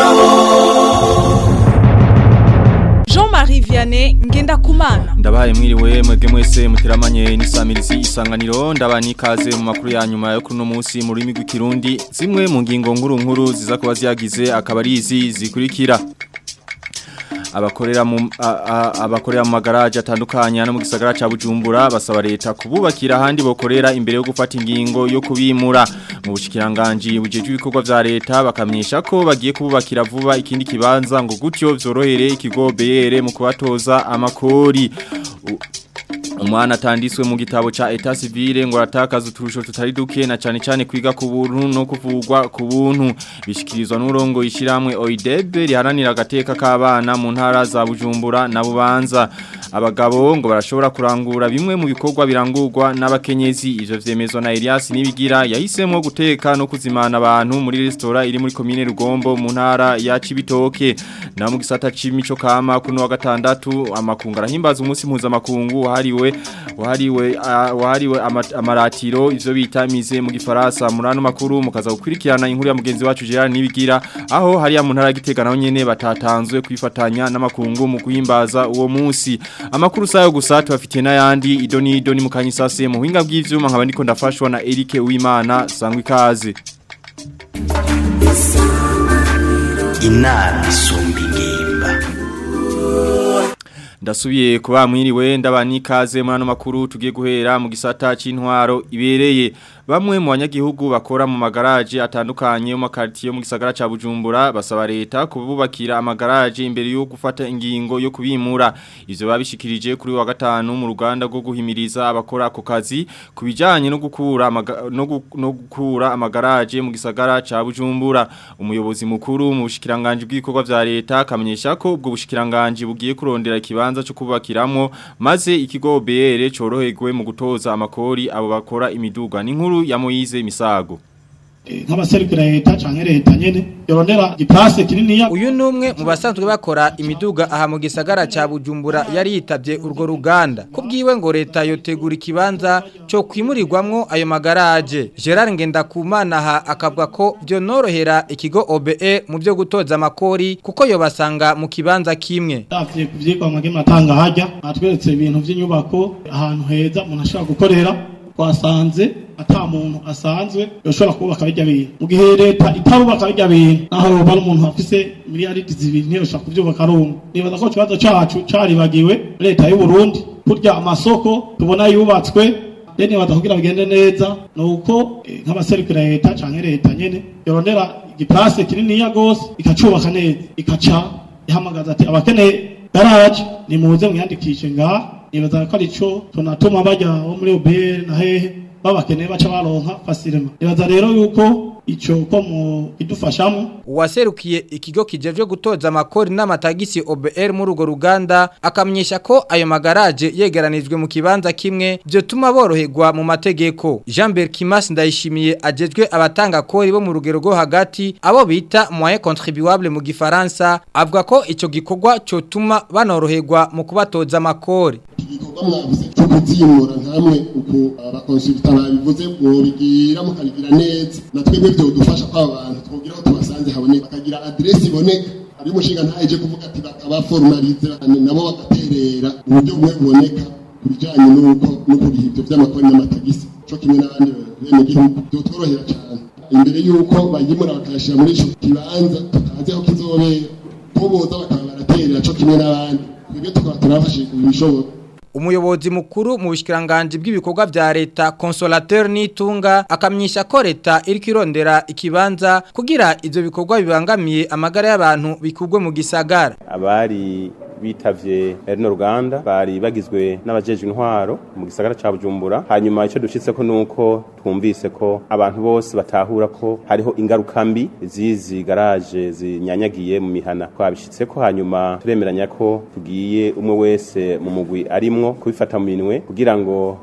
Jean-Marie Vianney Ngendakumana Ndabaye mwiriwe mwebwe mwese muteramanye n'isamirizi isanganiro ndabani ikaze mu makuru ya nyuma yo kuno munsi mu rurimi rw'ikirundi zimwe mu ngingo nkuru nkuru ziza kuba ziyagize akaba ari izi zikurikira abakorera mu abakorera mu magaraje atandukanye no mu gisagara ca Bujumbura basaba leta kububakira handi bokorera imbere yo gufata ingingo yo kubimura mu bushikiranganje bujeje ibikorwa vya leta bakamyesha ko bagiye kububakira vuba ikindi kibanza ngo gutyo vyorohere ikigo BR mu kubatoza amakori umwana atanditswe mu gitabo ca Etat Civile ngo aratakaza uturusho tutari duke na cyane cyane kwiga ku buntu no kuvugwa ku buntu bishikirizwa n'urongo ishiramwe OIDEB riharanira agateka k'abana mu ntara za Bujumbura na Bubanza abagabo ngo barashobora kurangura bimwe mu bikorwa birangurwa n'abakenyezi ivyo vyemezwa na Elias Nibigira yahisemo guteka no kuzimana abantu muri restaurant iri muri commune Rugombo mu ntara ya Cibitoke na mu gisata c'imico kama kuno wa gatandatu amakungu arahimbaza umunsi mpuzamakungu wahariwe wahariwe uh, wahariwe amaratiro ivyo bita mize mu gifaransa murano makuru mukaza gukurikirana inkuru ya mugenzi wacu Gerard Nibigira aho hari ya mu ntara gitega naho nyene batatanzwe kwifatanya n'amakungu mu kuhimbaza uwo munsi amakuru sayo gusa tubafitiye n'ayandi idoni idoni mukanyisase mu buhinga bw'ivyuma nkaba ndiko ndafashwa na Eric Uwimana sangwa ikaze inama isumba ingimba ndasubiye kuba mwiriwe ndabani ikaze muri ano makuru tugiye guhera mu gisata c'intwaro ibereye bamwe mu banyagihugu bakora mu magaraje atandukanye mu makartier yo mu gisagara ca Bujumbura basaba leta kububakira amagaraje imbere yo gufata ingingo yo kubimura ivyo babishikirije kuri wa gatanu mu ruganda rwo guhimiriza abakora ako kazi kubijanye no gukura no, gu, no gukura amagaraje mu gisagara ca Bujumbura umuyobozi mukuru mu bushikiranganje bw'ibikorwa vya leta kamenyesha ko ubwo bushikiranganje bugiye kurondera ikibanza cyo kubakiramo maze ikigo BR coroherwe mu gutoza amakori abo bakora imiduga ni nkuru ya Moize Misago nk'abaserukira leta canke leta nyene yorondera igiplase kininiya uyu numwe mu basanzwe bakora imiduga aha mu gisagara ca Bujumbura yari yitavye urwo ruganda kubwiwe ngo leta yotegura ikibanza cyo kwimurirwamwo ayo magaraje Gerard Ngendakumana aha akavuga ko byo norohera ikigo OBE mu byo gutoza amakori kuko yo basanga mu kibanza kimwe davye kuvyigwa mwage matanga hajya atweretse ibintu vy'inyubako ahantu heza umuntu ashobora gukorera twasanze ata muntu asanzwe yoshobora kubaka bijya bintu mu gihe leta itarubaka bijya bintu naho yoba ari umuntu afise miliyaridi zibiri ntiyoshobora kuvyubaka rumwe nibaza ko ikibazo cacu caribagiwe leta y'u Burundi kurya amasoko tubona yubatswe rero nibaza kugira bigende neza nuko nk'abaserukira leta canke leta nyene yorondera igiplase kininiya gose ikacubaka neza ikaca ihamagaza ati abakeneye garaje nimuze mwiyandikishe ngaha nibaza ko arico tunatuma bajya bo muri OBR na hehe babakeneye baca baronka fasirema nibaza rero yuko ico ko mu idufashamo uwaserukiye ikigo kijejwe gutoza amakori n'amatagisi OBR muri urwo ruganda akamenyesha ko ayo magaraje yegeranijwe mu kibanza kimwe byo tuma boroherwa mu mategeko Jean Berkimas ndayishimiye ajejwe abatanga kori bo mu rugero rwo hagati abo bita moyen contribuable mu gifaransa avuga ko ico gikorwa cyo tuma banoroherwa mu kubatoza amakori igikorwa mwavuze cyo kuzimura nkamwe uko abakonsulta babivuze mwobigira mukabigira neza na twebwe byo dufasha kwa abantu twogira aho tubasanze haboneka bakagira adresse iboneka ari umushinga ntaje kuvuga ati bakabaformalize nabo bagaterera mu buryo bumwe buboneka ku bijyanye n'uko no kuriha ibyo by'amakori n'amatagisi cyo kimwe n'abandi bene gihugu byotworohera cyane imbere y'uko bayimura bakayashyira muri icyo kibanza tutazi aho kizobera ko boza bakaba baraterera cyo kimwe n'abandi twebwe tukaba turabafashije ku bishoboka umuyobozi mukuru mu bushikiranganje bw'ibikorwa vya leta consolateur nitunga akamyisha ko leta iriko irondera ikibanza kugira ivyo bikorwa bibangamiye amagara y'abantu bikugwe mu gisagara abari bitavye rino ruganda bari bagizwe n'abajeje intwaro mu gisagara ca Bujumbura hanyuma ico dushitse ko nuko twumvise ko abantu bose batahura ko hariho ingaruka mbi zizi garage zinyanyagiye mu mihana twabishitse ko hanyuma turemeranya ko tugiye umwe wese mu mugwi arimwo kubifata mu minwe kugira ngo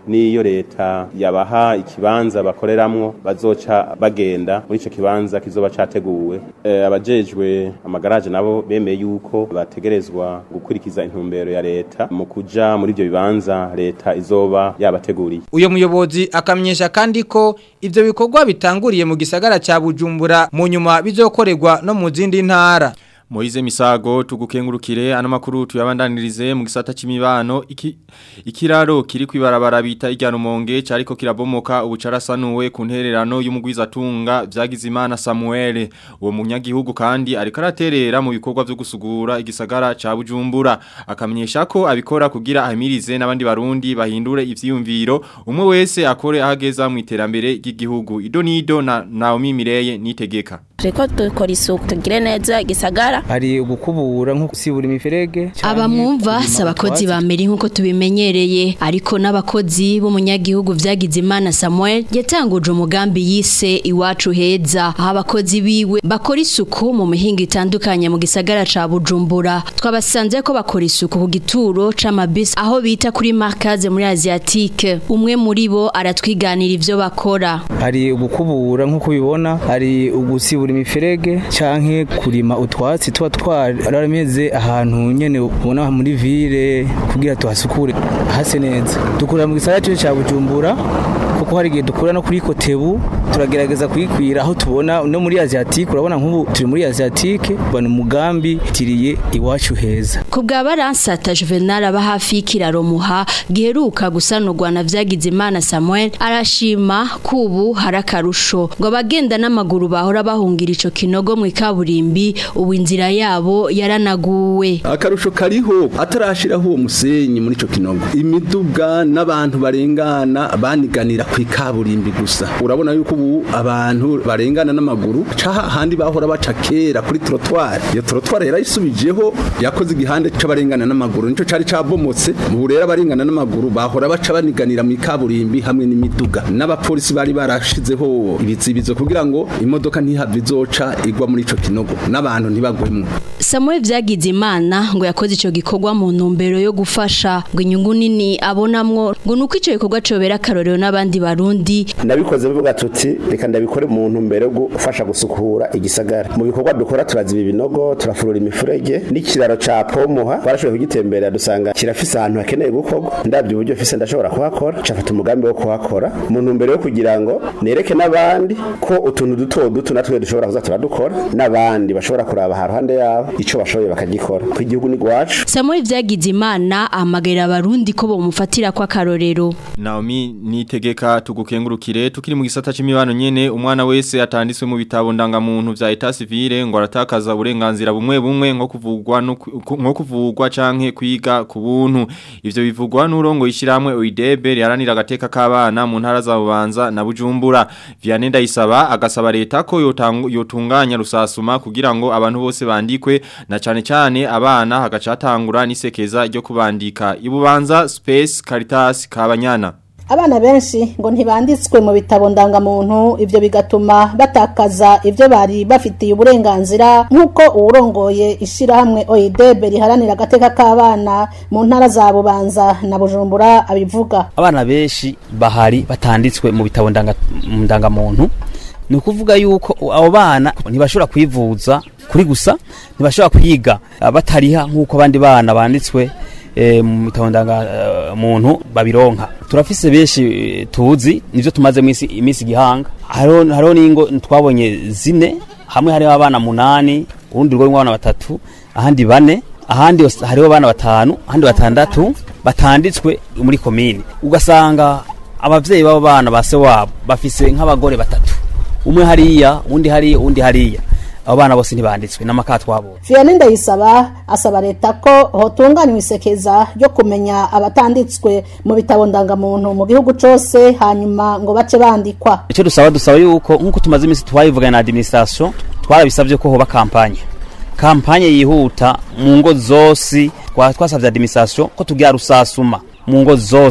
n'iyo leta yabaha ikibanza bakoreramwo bazoca bagenda muri ico kibanza kizoba categuwe e, abajejwe amagaraje nabo bemeye yuko bategerezwa gukurikiza intumbero ya leta mu kuja muri ivyo bibanza leta izoba yabateguriye uyo muyobozi akamenyesha kandi ko ivyo bikorwa bitanguriye mu gisagara ca Bujumbura mu nyuma bizokorerwa no mu zindi ntara Moize Misago tugukengurukire ano makuru tuyabandanirize mu gisata c'imibano iki ikiraro kiri kwibarabara bita ijyano monge cariko kirabomoka ubucarasanuwe ku ntererano y'umugwiza tunga vyagize imana Samuel uwo munyagihugu kandi ariko araterera mu bikorwa byo gusugura igisagara ca Bujumbura akamenyesha ko abikora kugira ahimirize n'abandi barundi bahindure ivyiyumviro umwe wese akore ahageza mu iterambere ry'igihugu idonido na Naomi Mireye nitegeka turiko dukora isuku tugire neza igisagara hari ugukubura nko gusibura imiferege abamwumva si abakozi ba mbere nk'uko tubimenyereye ariko n'abakozi b'umunyagihugu vyagize imana samuel yatanguje umugambi yise iwacu heza aho abakozi biwe bakora isuku mu mihinga itandukanye mu gisagara ca bujumbura twabasanze ko bakora isuku ku gituro c'amabisi aho bita kuri markaze muri asiatique umwe muri bo aratwiganira ivyo bakora hari ugukubura nk'uko ubibona hari ugusibura imiferege canke kurima utwatsi tuba twarameze ahantu nyene ubona muri ville kugira tuhasukure hase neza dukura mu gisagara cyo ca Bujumbura kuko hari igihe dukura no kuri Kotebu turagerageza kuyikwira aho tubona no muri Asiatique urabona nk'ubu turi muri Asiatique bana umugambi tiriye iwacu heza ku bwa baransata Juvenal aba hafi y'ikiraro muha giheruka gusanurwa na vyagize imana Samuel arashima kubu harakarusho ngo abagenda n'amaguru bahora bahungira ico kinogo mu ikaburimbi ubu inzira yabo yaranaguwe akarusho kariho atarashiraho uwo musenyi muri ico kinogo imiduga n'abantu barengana baniganira ku ikaburimbi gusa urabona yuko ubu abantu barengana n'amaguru caha handi bahora baca kera kuri trottoir iyo trottoir yarayisubijeho yakoze igihande c'abarengana n'amaguru nico cari cabomotse mu rero abarengana n'amaguru bahora baca baniganira mu ikaburimbi hamwe n'imiduga n'abapolisi bari barashizeho ibizibizo kugira ngo imodoka ntihave izoca igwa muri ico kinogo n'abantu ntibagwemwo Samuel vyagize imana ngo yakoze ico gikorwa mu ntumbero yo gufasha ngo inyungu nini abonamwo ngo nuko ico gikorwa cobera akarorero n'abandi barundi nabikoze bivuga tuti reka ndabikore mu ntumbero yo gufasha gusukura igisagara mu bikorwa dukora turaziba ibinogo turafurura imifurege n'ikiraro ca Pomoha barashoboye kugitembera dusanga kirafise ahantu hakeneye gukorwa ndabyo uburyo fise ndashobora kuhakora cafata umugambi wo kuhakora mu ntumbero yo kugira ngo nereke n'abandi ko utuntu duto duto natwe dushobora kuza turadukora n'abandi bashobora kuraba haruhande yabo ico bashoboye bakagikora ku igihugu ni gwacu Samuel vyagize imana ahamagarira abarundi ko bomufatira kwa karorero Naomi nitegeka tugukengurukire tukiri mu gisata c'imibano nyene umwana wese atanditswe mu bitabo ndangamuntu vya etat civile ngo aratakaza uburenganzira bumwe bumwe nko kuvugwa no ku- nko kuvugwa canke kwiga ku buntu ivyo bivugwa n'urongo ishiramwe OIDB riharanira agateka k'abana mu ntara za Bubanza na Bujumbura Vianney Ndayisaba agasaba leta ko yotangu- yotunganya rusasuma kugira ngo abantu bose bandikwe na cane cane abana hagacatangura n'isekeza ryo kubandika ibubanza Space Caritas Kabanyana abana benshi ngo ntibanditswe mu bitabo ndangamuntu ibyo bigatuma batakaza ibyo bari bafitiye uburenganzira nk'uko uwurongoye ishyirahamwe oyidebe riharanira agateka k'abana mu ntara za bubanza na bujumbura abivuga abana benshi bahari batanditswe mu bitabo ndanga- mu ndangamuntu ni ukuvuga yuko abo bana ntibashobora kwivuza kuri gusa ntibashobora kwiga ah, batariha nk'uko abandi bana banditswe eh, mu bitabo ndangamuntu babironka turafise benshi eh, tuzi nivyo tumaze iminsi iminsi igihanga hariho hariho n'ingo twabonye zine hamwe hariho abana munani urundi rugo rw'abana batatu ahandi bane ahandi hos- hariho abana batanu ahandi batandatu batanditswe muri komini ugasanga abavyeyi b'abo bana base wabo bafise nk'abagore batatu umwe hariya undi hariya undi hariya abo bana bose ntibanditswe n'amaka twabonye Vianney Ndayisaba asaba leta ko hotunganywa isekeza ryo kumenya abatanditswe mu bitabo ndangamuntu mu gihugu cose hanyuma ngo bace bandikwa icyo dusaba dusaba yuko nk'uko tumaze iminsi twabivugana na administration twarabisabye ko hoba kampanye kampanye yihuta mu ngo zose twa- twasabye administration ko tugira rusasuma mu ngo zose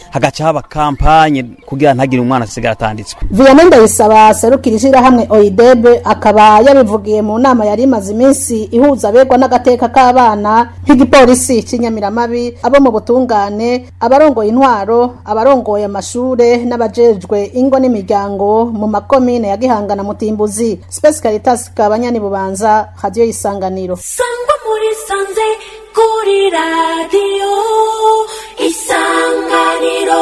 hagaca haba kampanye kugira ntagire umwana asigara atanditswe Vianney Ndayisaba serukira ishyirahamwe OIDEB akaba yabivugiye mu nama yari imaze iminsi ihuza abegwa n'agateka k'abana nk'igipolisi cy'inyamiramabi abo mu butungane abarongoye intwaro abarongoye amashure n'abajejwe ingo n'imiryango mu makomine ya Gihanga na Mutimbuzi Space Caritas kabanyani bubanza radio isanganiro sangwa muri sanze kuri radiyo isanganiro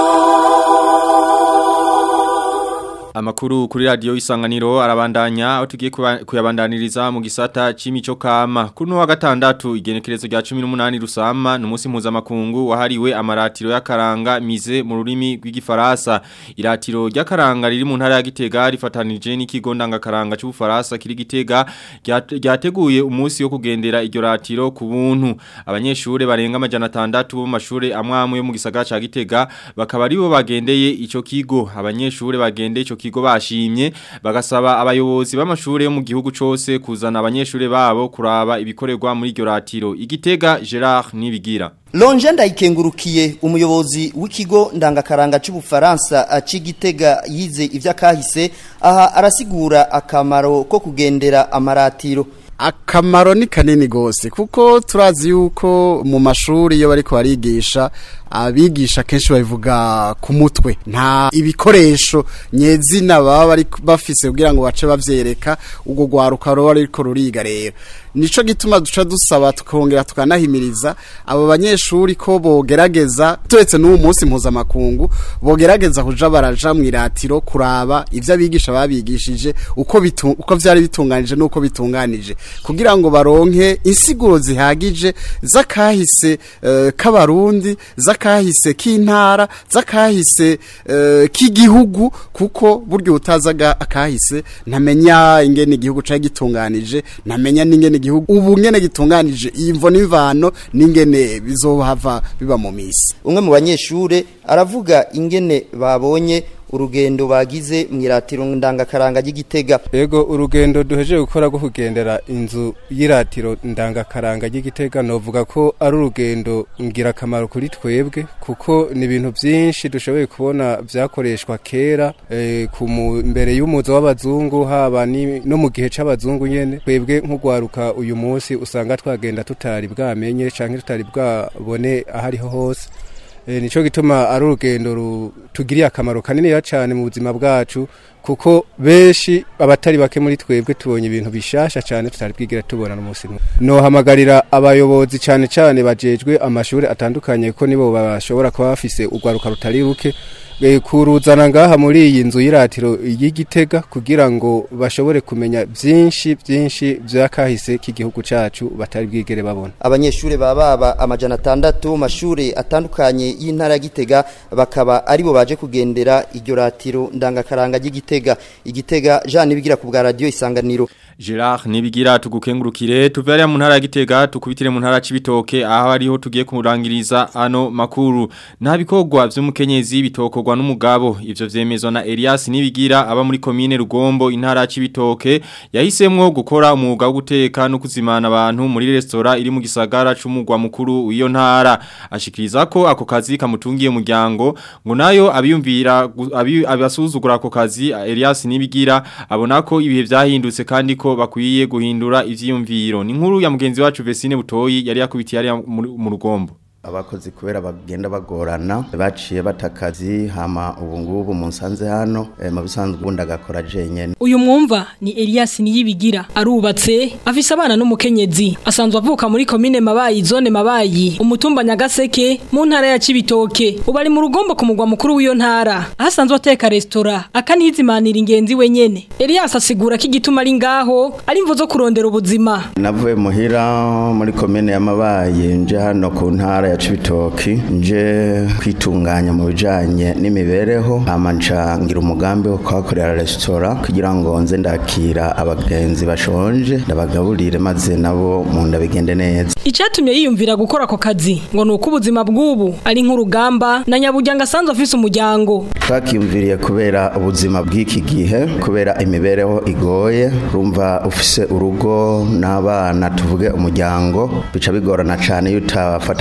Amakuru kuri radio isanganiro arabandanya aho tugiye kuba- kuyabandaniriza mu gisata c'imico kama. Kuno wa gatandatu igenekerezo rya 18 rusama numunsi mpuzamakungu wahariwe amaratiro y'akaranga mize mu rurimi rw'igifaransa. Iratiro ry'akaranga riri mu ntara ya Gitega rifatanije n'ikigo ndangakaranga c'ubufaransa kiri Gitega ryat- ryateguye umunsi wo kugendera iryo ratiro ku buntu. Abanyeshure barenga amajana 6 bo mu mashure amwamwe yo mu gisagara ca Gitega bakaba aribo bagendeye ico kigo. Abanyeshure bagendeye ico kigo bashimye bagasaba abayobozi b'amashure yo mu gihugu cose kuzana abanyeshure babo kuraba ibikorerwa muri iryo ratiro. Igitega Gerard Nibigira. Lonje ndayikengurukiye umuyobozi w'ikigo ndangakaranga c'ubufaransa c'igitega yize ivy'akahise aha arasigura akamaro ko kugendera amaratiro akamaro ni kanini gose kuko turazi yuko mu mashuri iyo bariko barigisha abigisha kenshi babivuga ku mutwe nta ibikoresho nyezina baba bari bafise kugira ngo bace bavyereka ubwo gwaruka ruba ariko ruriga rero nico gituma duca dusaba tukongera tukanahimiriza abo banyeshuri ko bogerageza turetse n'uwo munsi mpuzamakungu bogerageza kuja baraja mu iratiro kuraba ivyo abigisha babigishije uko bitu, uko vyari bitunganije n'uko bitunganije kugira ngo baronke insiguro zihagije z'akahise uh, k'abarundi z'akahise k'intara z'akahise uh, k'igihugu kuko buryo utazaga akahise ntamenya ingene igihugu cari gitunganije ntamenya n'ingene igihugu ubu ngene gitunganije imvo n'imvano n'ingene bizohava biba mu misi umwe mu banyeshure aravuga ingene babonye urugendo bagize mu iratiro ndangakaranga ry'igitega Ego urugendo duheje gukora rwo kugendera inzu y'iratiro ndangakaranga ry'igitega novuga ko ari urugendo ngirakamaro kuri twebwe kuko ni ibintu byinshi dushoboye kubona vyakoreshwa kera eh, ku mu- mbere y'umuzo w'abazungu haba ni- no mu gihe c'abazungu nyene twebwe nk'ugwaruka uyu munsi usanga twagenda tutari bwamenye canke tutari bwabone ahariho hose E, nico gituma ari urugendo rutugiriye akamaro kanini cyane mu buzima bwacu kuko benshi abatari bake muri twebwe tubonye ibintu bishasha cyane tutari bwigira tubona n'umunsi n'umwe nohamagarira abayobozi cyane cyane bajejwe amashuri atandukanye ko nibo bashobora kuba bafise urwaruka rutari ruke e, kuruzana ngaha muri iyi nzu y'iratiro y'igitega kugira ngo bashobore kumenya byinshi byinshi byakahise k'igihugu cacu batari bwigere babona abanyeshure baba amajana atandatu mu mashure atandukanye y'intara ya Gitega bakaba aribo baje kugendera iryo ratiro ndangakaranga ry'igitega igitega Jean nibigira ku bwa radio isanganiro Gerard nibigira tugukengurukire tuvyariya mu ntara ya Gitega tukubitire mu ntara c'ibitoke aho ariho tugiye kumurangiriza ano makuru nta bikorwa vy'umukenyezi bitokorwa n'umugabo ivyo vyemezwa na Elias nibigira aba muri commune Rugombo intara c'ibitoke yahisemwo gukora umwuga wo guteka no kuzimana abantu muri restaurant iri mu gisagara c'umugwa mukuru w'iyo ntara ashikiriza ko ako kazi kamutungiye umuryango ngo nayo abiyumvira gu- abi- abasuzugura ako kazi Elias nibigira abona ko ibihe vyahindutse kandi ko bakwiye guhindura ivyiyumviro ni nkuru ya mugenzi wacu Vesine Butoyi yari yakubitiye ari mu rugombo abakozi kubera bagenda bagorana baciye batakazi hama ubu ngubu mu nsanze hano eh, mu bisanzwe ubundi agakora jenyene Uyu mwumva ni Elias Niyibigira arubatse afise abana n'umukenyezi asanzwe avuka muri komine Mabayi zone Mabayi umutumba Nyagaseke mu ntara ya Cibitoke ubu ari mu rugombo ku mugwa mukuru w'iyo ntara ahasanzwe ateka restaurant akanizimanira ingenzi wenyene Elias asigura ko igituma ari ngaho ari imvo zo kurondera ubuzima navuye muhira muri komine y'amabaye nje hano ku ntara ya cibitoki nje kwitunganya mu bijanye n'imibereho hama nca ngira umugambi wo kuhakorera resitora kugira ngo nze ndakira abagenzi bashonje ndabagaburire maze nabo mu nda bigende neza Icatumye yiyumvira gukora ako kazi ngo nuko ubuzima bw'ubu ari nk'urugamba na nyabujyanga asanzwe afise umuryango twakiyumviriye kubera ubuzima bw'iki gihe kubera imibereho igoye urumva ufise urugo n'abana tuvuge umuryango bica bigorana cyane iyo utafata akanya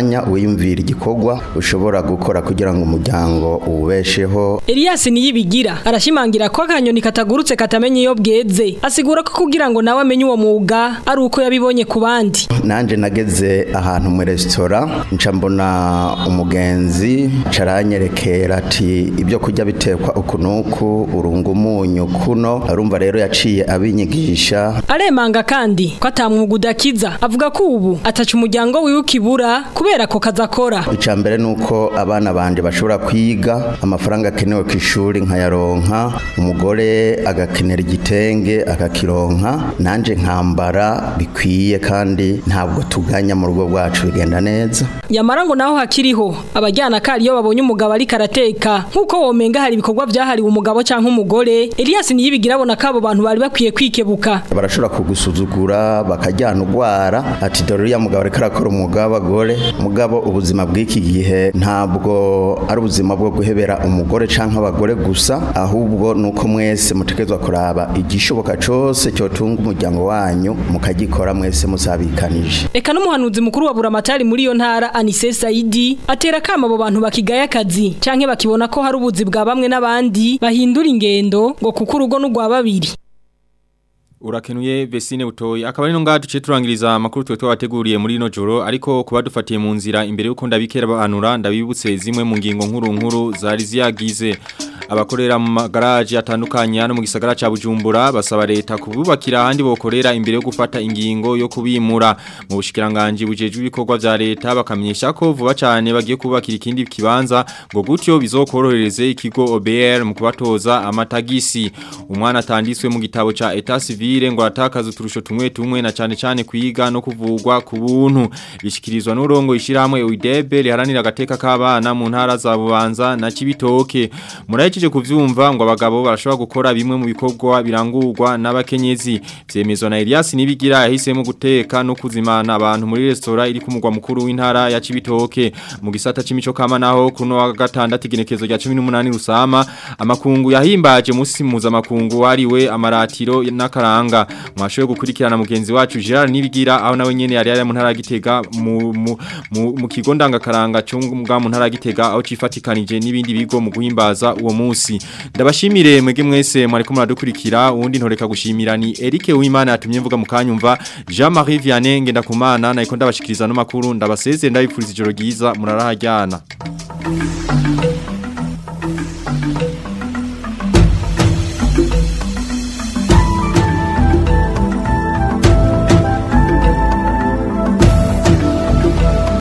mwanya wiyumvira igikorwa ushobora gukora kugira ngo umuryango uwubesheho Elias niyibigira arashimangira ko akanyoni katagurutse katamenye iyo bweze asigura ko kugira ngo nawe amenye uwo mwuga ari uko yabibonye ku bandi nanje nageze ahantu mu resitora nca mbona umugenzi caranyerekera ati ibyo kurya bitekwa uku nuku urunga umunyu kuno arumva rero yaciye abinyigisha aremanga kandi ko atamwuga udakiza avuga ko ubu ataca umuryango wiwe ukibura kubera ko kazakora icya mbere ni uko abana banje bashobora kwiga amafaranga akenewe ku ishuri nkayaronka umugore agakenera igitenge akakironka nanje nkambara bikwiye kandi ntabwo tuganya mu rugo rwacu bigenda neza yamara ngo naho hakiriho abajyana kari iyo babonye umugabo ari karateka nk'uko womenga hari ibikorwa byahariwe umugabo cyangwa umugore Elias niyibigira abona ko abo bantu bari bakwiye kwikebuka barashobora kugusuzugura bakajyana ugwara ati dore uriya mugabo ariko arakora umwuga w'abagore mugabo ubuzima bw'iki gihe ntabwo ari ubuzima bwo guhebera umugore cyangwa abagore gusa ahubwo ni uko mwese mutegerezwa kuraba igishoboka cyose cyotunga umuryango wanyu mukagikora mwese musabikanije Eka n'umuhanuzi mukuru wa Buramatari muri iyo ntara Anise Saidi atera kama abo bantu bakigaya akazi canke bakibona ko hari ubuzi bwa bamwe n'abandi bahindura ingendo ngo kuko urugo n'ugwa babiri Urakenuye Vesine Butoyi akaba ari no ngaho duce turangiriza amakuru twe twabateguriye muri ino joro ariko kuba dufatiye mu nzira imbere yuko ndabikera banura ndabibutse zimwe mu ngingo nkuru nkuru zari ziyagize abakorera mu magaraje atandukanye hano mu gisagara ca Bujumbura basaba leta kububakira ahandi bokorera imbere yo gufata ingingo yo kubimura mu bushikiranganje bujeje ibikorwa vya leta bakamenyesha ko vuba cyane bagiye kubakira ikindi kibanza ngo gutyo bizokorohereze ikigo OBR mu kubatoza amatagisi umwana atanditswe mu gitabo ca Etat Civil ngo atakaza uturusho tumwe tumwe na cyane cyane kwiga no kuvugwa ku buntu bishikirizwa n'urongo ishiramwe UIDB riharanira agateka k'abana mu ntara za Bubanza na Cibitoke murayeje kuvyumva ngo abagabo barashobora gukora bimwe mu bikorwa birangurwa n'abakenyezi vyemezwa na Elias nibigira yahisemo guteka no kuzimana abantu muri restaurant iri ku mugwa mukuru w'intara ya Cibitoke mu gisata c'imico kama naho kuno wa gatandatu igenekezo rya 18 rusama amakungu yahimbaje musi muza makungu wariwe amaratiro n'akaranga mwashoye gukurikirana mugenzi wacu Gerard nibigira aho nawe nyene yari yari mu ntara ya Gitega mu mu, mu, mu kigo ndangakaranga cyo mu ntara ya Gitega aho cifatikanije n'ibindi bigo mu guhimbaza uwo munsi ndabashimire mwege mwese mwariko muradukurikira uwundi ntoreka gushimira ni Eric Uwimana yatumye mvuga mu kanyumva Jean Marie Vianney ngenda kumana nayiko ndabashikiriza no makuru ndabaseze ndabipfuriza ijoro ryiza murarahajyana